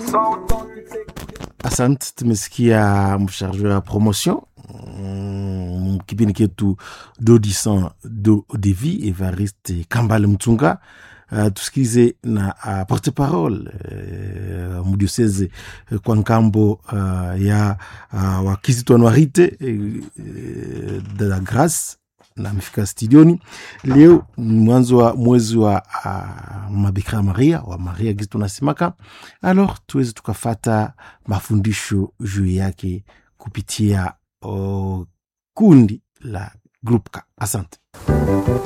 Asante, tumesikia msharge wa promotion mm, kipindi ketu dodison do devi Evariste Kambale Mtunga. Uh, tusikize na uh, porte parole uh, mudioseze uh, kwa nkambo uh, ya uh, wakizitwanwarite uh, de la grace na amefika studioni leo mwanzo wa mwezi wa uh, mabikira Maria wa Maria gizi tunasemaka, alors tuweze tukafata mafundisho juu yake kupitia uh, kundi la Grupka. Asante.